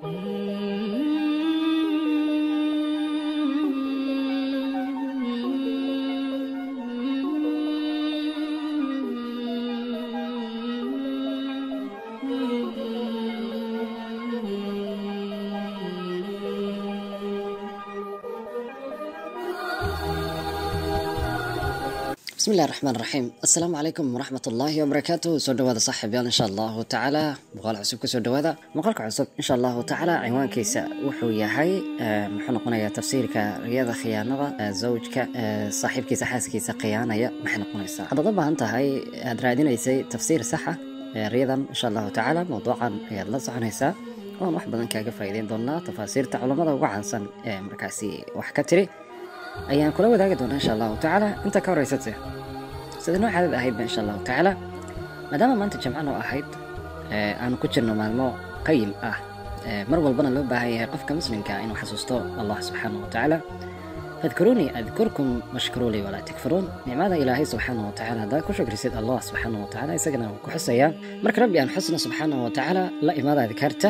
بسم الله الرحمن الرحيم السلام عليكم ورحمة الله وبركاته سو دواada صاحبyaal insha allahu tacaala muuqaal cusub kusoo dhawaada muuqaalka cusub insha allahu tacaala cinwaankiisa wuxuu yahay muxuu noqonayaa tafsiirka riyada khiyaanada zawjka saaxiibkiisa xaaskiisa khiyaanaya maxay noqonaysaa haddaad u baahan tahay aad raadinaysay tafsiir saxa riyadan insha allahu tacaala mawduucan ayaad la soconaysaa oon wax badan kaaga faa'iideyn doonaa tafaasiirta culammada ugu caansan ee markaasi wax ka tiri ayaan kula wadaagi doonaa insha allahu tacaala inta ka horeysate sida noo caadad ahaydba insha allahu tacaala maadaama maanta jamcan oo ahayd aanu ku jirno maalmo qayl ah mar walbana loo baahan yahay qofka muslimka inuu xasuusto allah subxaanahu watacaala fadkuruunii adkurkum washkuruulii walaa takfuruun nicmada ilaahay subxaanahu watacaala haddaad ku shukrisid allah subxaanahu watacaala isagana wuu ku xusayaa marka rabbi aan xusna subxaanahu watacaala la imaada adkaarta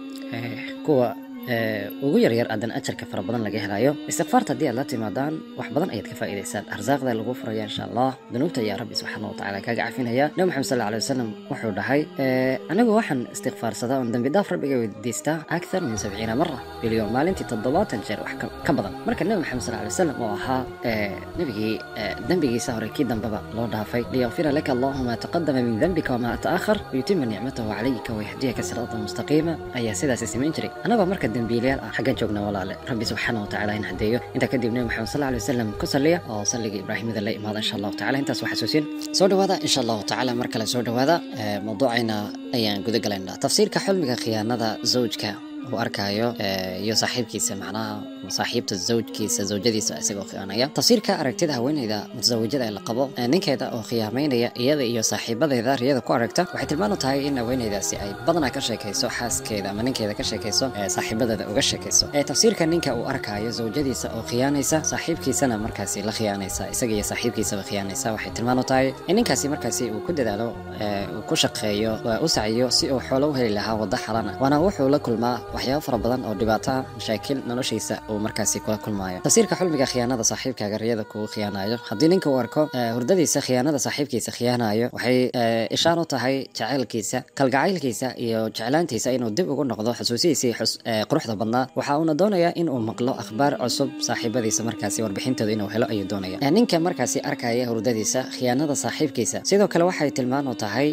kuwa ugu yaryar aadan ajarka fara badan laga helayo istikfaarta haddii aad la timaadaan wax badan ayaad ka faa'iidaysaan arsaaqda lagu furaya insha allah dunuubta ayaa rabbi subxaana watacaala kaaga cafinaya nabi maxamed sal alay wasalam wuxuu dhahay anigu waxaan istikfaarsadaa oon dembi dhaaf rabbiga weydiistaa akthar min sabciina mara bilyoon maalintii toddobaatan jeer wax ka badan marka nabi maxamed sal alay wasalam oo ahaa nebigii dembigiisa hore kii dambeba loo dhaafay liyakfira laka allahu ma taqadama min dembika wama ta'akhar wayutima nicmatahu calayka wayahdiyaka siraatan mustaqiima ayaa sidaasi samayn jiray anagoo marka dembiilayaal ah xaggan joogna walaale rabbi subxaana watacaala in hadeeyo intaa kadib nabi maxamed sal alay wasalam ku saliya oo salliga ibraahimada la imaada insha allahu tacala intaas waa xasuusin soo dhawaada insha allahu tacala mar kale soo dhawaada mawduucayna ayaan guda galaynaa tafsiirka xulmiga khiyaanada zawjka uu arkaayo iyo saaxiibkiisa macnaha saaxiibta zawjkiisa zawjadiisa isagoo khiyaanaya tafsiirka aragtida haweeneyda mutasawijada ee la qabo ninkeeda oo khiyaamaynaya iyada iyo saaxiibadeeda riyada ku aragta waxay tilmaan u tahay in haweeneydaasi ay badanaa ka sheekayso xaaskeeda ama ninkeeda ka sheekayso saaxiibadeeda uga sheekayso tafsiirka ninka uu arkaayo zawjadiisa oo khiyaanaysa saaxiibkiisana markaasi la khiyaanaysa isaga iyo saaxiibkiisaba khiyaanaysa waxay tilmaan u tahay in ninkaasi markaasi uu ku dadaalo uu ku shaqeeyo u saciyo si uu xoolo u heli lahaa waddo xalana waana wuxuu la kulmaa waxyaabo fara badan oo dhibaato ah mashaakil noloshiisa uu markaasi kula kulmaayo tafsiirka xulmiga khiyaanada saaxiibkaaga riyada kugu khiyaanayo haddii ninka uu arko hurdadiisa khiyaanada saaxiibkiisa khiyaanayo waxay ishaan u tahay jacaylkiisa kalgacaylkiisa iyo jeclaantiisa inuu dib ugu noqdo xusuusihiisii quruxda badnaa waxa uuna doonayaa in uu maqlo akhbaar cusub saaxiibadiisa markaasi warbixintooda inuu helo ayuu doonaya ninka markaasi arkaya hurdadiisa khiyaanada saaxiibkiisa sidoo kale waxay tilmaan u tahay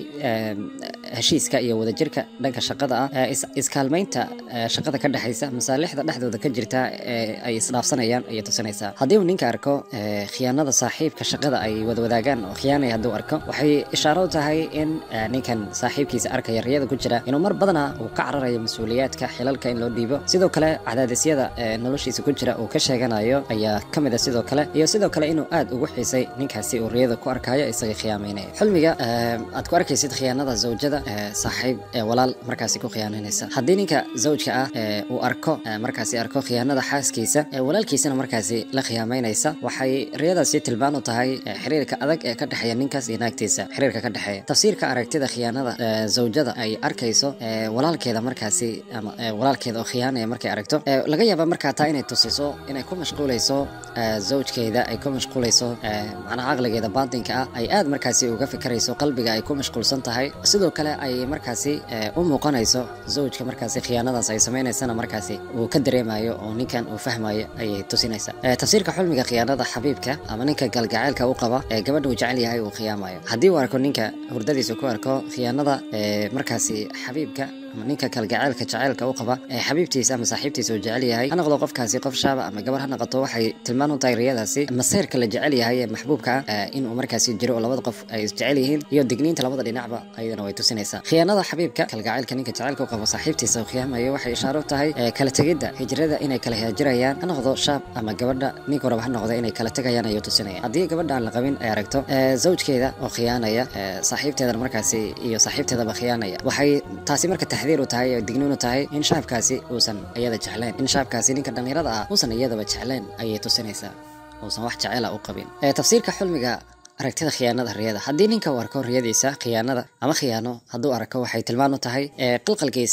heshiiska iyo wadajirka dhanka shaqada ah iskaalmaynta shaqada ka dhexaysa masaalixda dhexdooda ka jirta ee ay isdhaafsanayaan ayay tusinaysaa haddii uu ninka arko khiyaanada saaxiibka shaqada ay wadwadaagaan oo khiyaanaya hadduu arko waxay ishaaro u tahay in ninkan saaxiibkiisa arkaya riyada ku jira inuu mar badana uu ka cararayo mas-uuliyaadka xilalka in loo dhiibo sidoo kale cadaadisyada noloshiisa ku jira uu ka sheeganayo ayaa ka mid a sidoo kale iyo sidoo kale inuu aad ugu xiisay ninkaasi uu riyada ku arkayo isaga khiyaamaynaya xulmiga aad ku arkaysid khiyaanada zawjada saaxiib walaal markaasi ku khiyaanaynaysa haddii ninka zawjka ah uu arko markaasi arko khiyaanada xaaskiisa walaalkiisana markaasi la khiyaamaynaysa waxay riyadaasi tilmaan u tahay xiriirka adag ee ka dhexeeya ninkaas iyo naagtiisa xiriirka ka dhexeeya tafsiirka aragtida khiyaanada zawjada ay arkayso walaalkeeda markaasi ama walaalkeeda oo khiyaanaya markay aragto laga yaaba markaa taa inay tusiso inay ku mashquulayso zawjkeeda ay ku mashquulayso macnaha caqligeeda baatinka ah ay aad markaasi uga fikirayso qalbiga ay ku mashquulsan tahay sidoo kale ay markaasi u muuqanayso zawjka markaasi khiyaanadaas ay samaynaysana markaasi uu ka dareemayo oo ninkan uu fahmayo ayay tusinaysaa tafsiirka xulmiga khiyaanada xabiibka ama ninka galgaceylka u qaba ee gabadha uu jecel yahay uu khiyaamayo haddii uu arko ninka hurdadiisa ku arko khiyaanada markaasi xabiibka ama ninka kalgaceylka jaceylka u qaba ee xabiibtiisa ama saaxiibtiisa uu jecel yahay ha noqdo qofkaasi qof shaaba ama gabar ha noqoto waxay tilmaan u tahay riyadaasi maseyrka la jecel yahay ee maxbuubka ah inuu markaasi jiro oo labada qof ay isjecel yihiin iyo digniinta labada dhinacba ayadana way tusinaysaa khiyaanada xabiibka kalgaceylka ninka jaceylka u qabo saaxiibtiisa uu khiyaamayo waxay ishaaro u tahay kala tegidda hijrada inay kala haajirayaan ha noqdo shaab ama gabadha ninka raba ha noqdo inay kala tegayaan ayuu tusinaya haddii gabadha aan la qabin ay aragto zawjkeeda oo khiyaanaya saaxiibteedana markaasi iyo saaxiibteedaba khiyaanaya waxay taasi marka taxdiir u tahay oo digniin u tahay in shaabkaasi uusan iyada jeclayn in shaabkaasi ninka dhallinyarada ah uusan iyadaba jeclayn ayay tusinaysaa uusan wax jecela u qabin tafsiirka xulmiga aragtida khiyaanada riyada haddii ninka uu arko riyadiisa khiyaanada ama khiyaano hadduu arko waxay tilmaan u tahay qilqalkiisa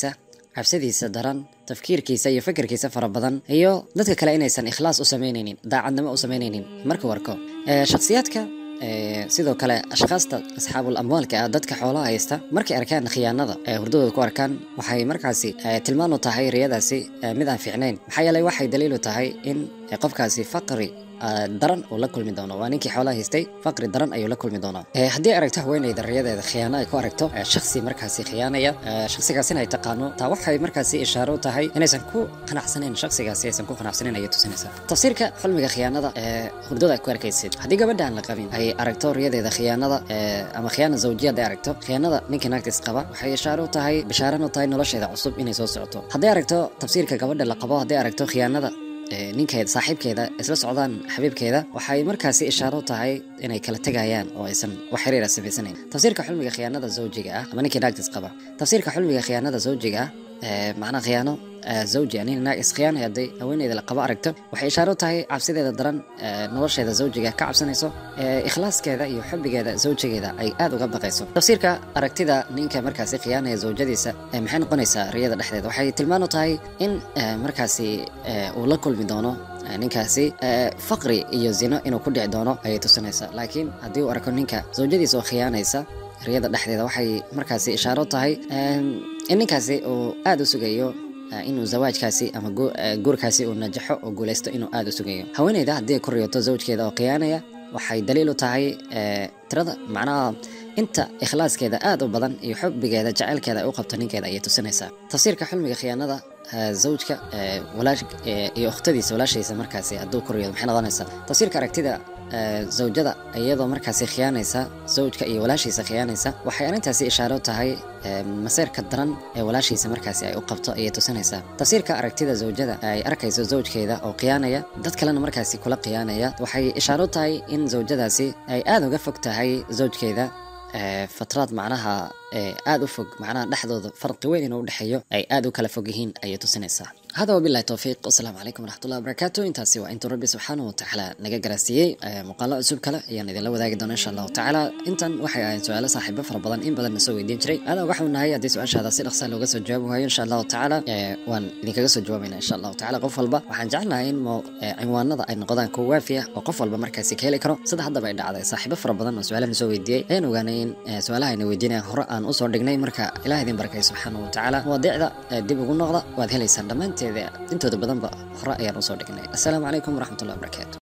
cabsidiisa daran tafkiirkiisa iyo fikirkiisa fara badan iyo dadka kale inaysan ikhlaas u samaynaynin daacadnimo u samaynaynin markuu arko Eh, shakhsiyaadka eh, sidoo kale ashkhaasta asxaabul amwaalka ah dadka xoolaha haysta markay arkaan khiyaanada ee hurdadooda ku arkaan waxay markaasi eh, tilmaan u tahay riyadaasi eh, mid aan fiicnayn maxaa yeelay waxay daliil u tahay in eh, qofkaasi faqri ah, daran uu la kulmi doono waa ninkii xoolaha haystay faqri daran ayuu la kulmi doonaa Eh, haddii aragto haweeneyda riyadeeda khiyaano ay ku aragto eh, shakhsi markaasi khiyaanaya eh, shakhsigaasina ay taqaano taa waxay markaasi ishaaro u tahay inaysan ku qanacsanayn shakhsigaasi aysan ku qanacsanayn ayay tusinaysaa tafsiirka xulmiga khiyaanada ee hurdada ay ku arkaysid haddii gabadha aan la qabin ay aragto riyadeeda khiyaanada eh, ama khiyaana zawjiya hadday aragto khiyaanada ninka naagtiis qaba waxay ishaaro u tahay bishaaran u tahay nolosheeda cusub inay soo socoto hadday aragto tafsiirka gabadha la qabo hadday aragto khiyaanada ee, ninkeeda saaxiibkeeda isla socdaan xabiibkeeda waxay markaasi ishaaro u tahay inay kala tegayaan oo aysan wax xiriira samaysanayn tafsiirka xulmiga khiyaanada zawjiga ah ama ninkii naagtiis qaba tafsiirka xulmiga khiyaanada zawjiga ah ee, macnaha khiyaano ee, zawji ah nin naag iskhiyaanaya hadday haweeneyda la qabo aragto waxay ishaaro u tahay cabsideeda daran ee, nolosheeda zawjiga ka cabsanayso ee, ikhlaaskeeda iyo xubbigeeda zawjigeeda ay aad uga baqayso tafsiirka aragtida ninka markaasi khiyaanaya zawjadiisa ee, maxay noqonaysaa riyada dhexdeeda waxay tilmaan u tahay in ee, markaasi ee, uu la kulmi doono ee, ninkaasi ee, faqri iyo zino inuu ku dhici doono ayay tusinaysaa laakiin haddii uu arko ninka zawjadiisa oo khiyaanaysa riyada dhexdeeda waxay markaasi ishaaro u tahay em, in ninkaasi uu aad u sugayo eh, inuu zawaajkaasi ama gu- eh, guurkaasi uu najaxo oo guulaysto inuu aad u sugayo haweeneyda haddii ay ku riyoto zawjkeeda oo khiyaanaya waxay daliil u tahay eh, tirada macnaha inta ikhlaaskeeda aad u badan iyo xubbigeeda jacaylkeeda ay u qabto ninkeeda ayay tusinaysaa tafsiirka xulmiga khiyaanada eh, zawjka eh, walaash eh, iyo ukhtadiisa walaashaysa markaasi hadduu ku riyoodo maxay noqonaysaa tafsiirka aragtida eh, zawjada iyadoo markaasi khiyaanaysa zawjka iyo walaashiisa khiyaanaysa waxay arrintaasi ishaaro u tahay eh, maseerka daran ee walaashiisa markaasi ay u qabto ayay tusinaysaa tafsiirka aragtida zawjada ay arkayso zawjkeeda oo khiyaanaya dad kalena markaasi kula khiyaanaya waxay ishaaro u tahay in zawjadaasi ay aad uga fog tahay zawjkeeda ee, fatraad macnaha ee, aad u fog macnaha dhexdooda farqi weyn inuu udhexeeyo ay aad u kala fog yihiin ayay tusinaysaa hada wabilahi towfiiq wasalaamu calaykum waraxmatullahi wabarakaatu intaasi waa intuu rabbi subxaanahu watacaala naga garaasiiyey ee, muuqaalo cusub kale ayaan idinla wadaagi doona insha allahu tacaala intan waxay ahayn su-aalo saaxiibo fara badan in badan na soo weydiin jiray adaa waxau nahay haddii su-aashaada si dhaqsa looga soo jawaabi waayo insha allahu tacaala ee, waan idinkaga soo jawaabayna insha allahu tacaala qof walba waxaan jecelnahay in mo- ee, cinwaanada ay noqdaan kuwa waafi ah oo qof walba markaasi ka heli karo sida haddaba ay dhacday saaxiibo fara badan oo su-aalahan soo weydiiyey ayaan ogaanay in ee, su-aalaha ayna weydiinayaan hore aan usoo dhignay marka ilaah idin barakay subxaanahu watacaala mawadiicda ee, dib ugu noqda waad helaysaan dhammaanteeda intooda badanba hore ayaan usoo dhignay assalaamu calaykum waraxmatullahi wabarakaatu